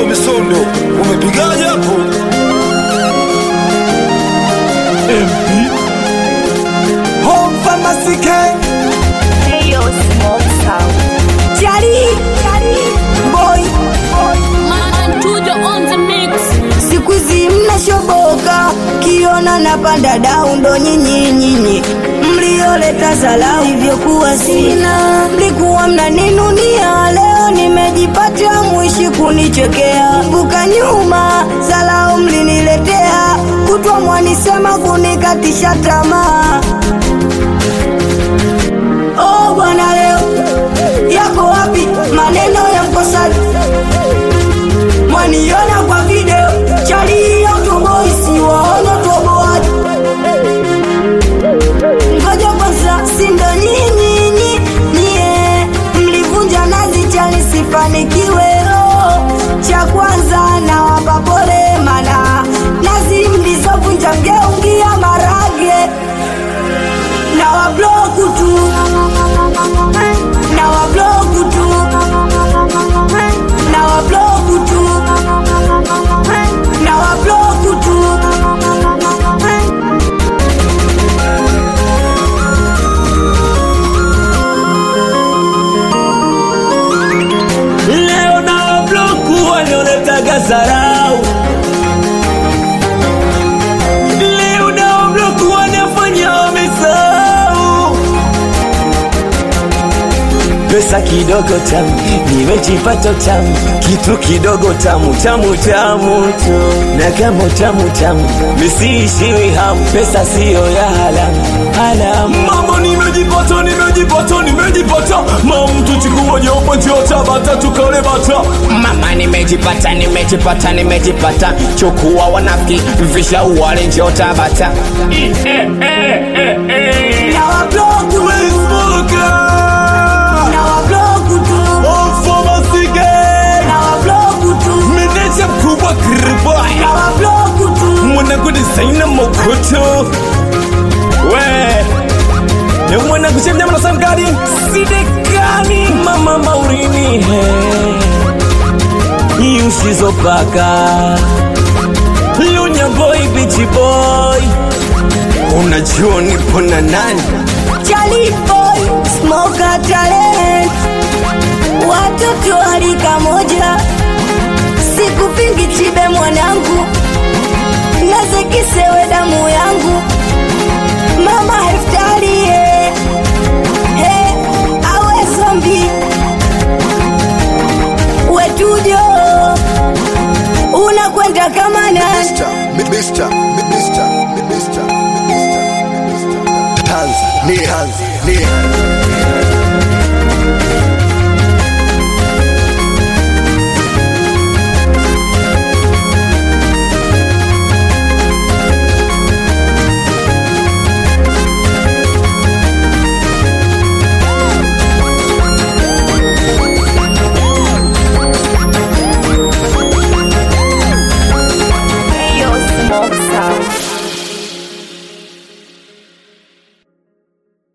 Wezo Misondo, umepigaje hapo? MP Home Pharmacy Gang Heyo Smoke Sound. Chari Boy Mantujo on the mix. siku hizi mnashoboka kiona napanda dau ndo nyinyi nyinyi mlioleta salau hivyokuwa sina mlikuwa mnaninunia leo nimejipata mwishi kunichekea buka nyuma salau mliniletea kutwa mwanisema kunikatisha tamaa oh bwana leo yako wapi maneno ya mkosaji mwaniona kwa video chali ya utoboisi waona toboaji ngoja kwanza sindo nyinyinyi nyie mlivunja nazi chali sifanikiwe oh, cha kwanza na wapa pole mana nazi mlizovunja mgeungia marage na wabloku tu na wabloku tu na wabloku tu na wabloku tu leo na bloku walioletaga zarau leo na bloku wanafanya wamesahau pesa kidogo tamu nimejipata tamu kitu kidogo tamu tamu tamu tu na kama tamu tamu misiishiwi hamu pesa siyo ya halamu halamu mama nimejipata nimejipata nimejipata mamtu chikuwa jopo njota bata tukale bata mama nimejipata nimejipata nimejipata chukua wanafiki visha uwale njota bata na wabloku na wabloku tu na wabloku tu meneja mkubwa kriboy na wabloku tu mwanangu desaina mokoto we ni mwanangu chemnyama na sangari sidekani mama maurini he usizopaka lunya boy bichi boy unajua nipo na nani Charlie boy smoker talent watoto harika moja sikupingi chibe mwanangu nazekisewe damu yangu mama heftarie he awe zombi wetujo unakwenda kama nani Mr. Mi- Mr. Mi- Mr. Mi- Mr. Mi- Mr. Mi- Mr. Tanzania Tanzania